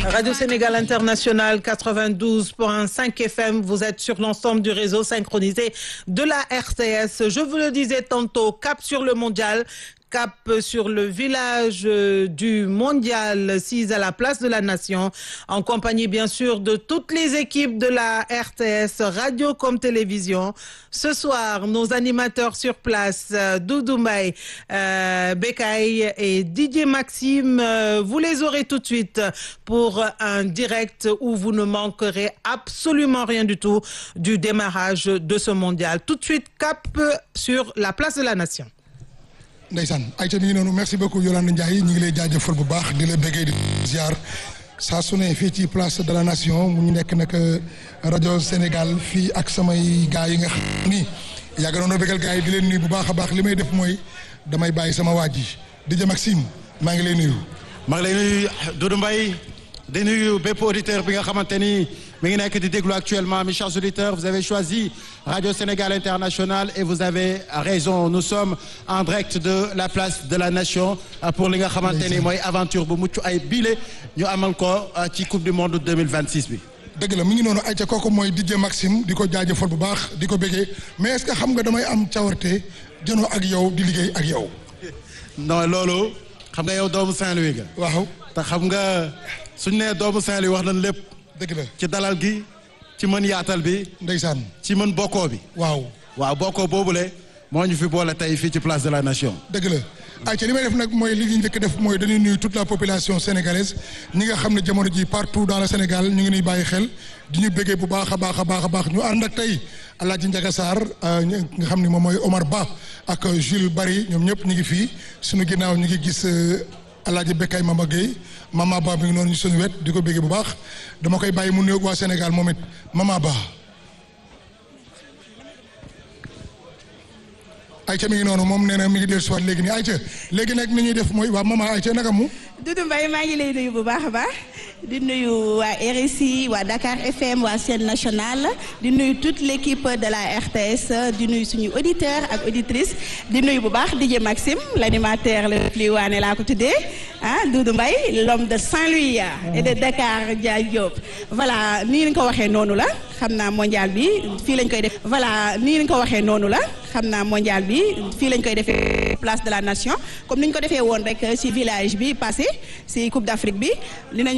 Radio Sénégal International 92.5 FM, vous êtes sur l'ensemble du réseau synchronisé de la RTS. Je vous le disais tantôt, cap sur le mondial. Cap sur le village du mondial 6 à la place de la nation, en compagnie bien sûr de toutes les équipes de la RTS, radio comme télévision. Ce soir, nos animateurs sur place, Doudou Mbaye, euh, Bekay et Didier Maxime, euh, vous les aurez tout de suite pour un direct où vous ne manquerez absolument rien du tout du démarrage de ce mondial. Tout de suite, cap sur la place de la nation. ndeysaan ayca mi ngi noonu merci beaucoup Yolande Ndiaye ñu ngi lay jaajëfal bu baax di la bëggee di ziar saa su ne fii ci place de la nation mu ñu nekk nag rajo Sénégal fii ak samay gars yi nga xam ni yàgg nañoo bëggal gars yi di leen nuyu bu baax a baax li may def mooy damay bàyyi sama waa ji DJ Maxime maa ngi lay nuyu. maa ngi lay nuyu Doudou Mbaye di nuyu bépp auditeur bi nga xamante ni mi ngi nekk di déglu actuellement mes chers auditeurs vous avez choisi Radio Sénégal International et vous avez raison nous sommes en direct de la place de la nation pour li nga xamante ni mooy aventure bu mucc ay bile ñu amal ko ci coupe du monde 2026 bi. dëgg la mi ngi noonu ayca kooku mooy DJ Maxime di ko jaajëfal bu baax di ko bëggee mais est-ce que xam nga damay am cawarte jënoo ak yow di liggéey ak yow. non loolu xam nga yow doomu Saint-Louis nga. waaw te xam nga suñu nee doomu Saint-Louis wax nañ lépp. dëgg la ci dalal gi ci mën yaatal bi. ndeysaan ci mën bokkoo bi. waaw. waaw bokkoo boobule moo ñu fi boole tey fii ci place de la nation. dëgg la ayca li may def nag mooy li ñu njëkk def mooy dañuy nuyu toute la population sénégalaise ñi nga xam ne jamono ji partout dans le Sénégal ñu ngi nuy bàyyi xel di ñu bëggee bu baax a baax a baax a baax ñu ànd ak tey Alaaji Njaga Sarr nga xam ne moom mooy Omar Ba ak Jules Bari ñoom ñëpp ñu ngi fii suñu ginnaaw ñu ngi gis Alaaji Bekkay Mama Gueye Mama Ba mi ngi noonu ñu suñu wet di ko bëggee bu baax dama koy bàyyi mu nuyoog waa Sénégal moom it Mama Ba Aïcha mi ngi noonu moom nee na mi ngi dellu si waat léegi nii Aïcha léegi nag ni ñuy def mooy waa mama Aïcha naka mu. Doudou Mbaye maa ngi lay nuyu bu baax a baax di nuyu waa RSI waa Dakar FM waa chaîne nationale di nuyu toute l' équipe de la RTS di nuyu suñu auditeur ak auditrice di nuyu bu baax DJ Maxime l' animateur le plus waane laa ko tuddee ah Doudou Mbaye l'homme de Saint-Louis et de Dakar Dia Diop. voilà nii lañ ko waxee noonu la xam naa mondial bi fii lañ koy def voilà nii lañ ko waxee noonu la xam naa mondial bi fii lañ koy defee place de la nation comme ni ñu ko defee woon rek ci village bi passé ci Coupe d'Afrique bi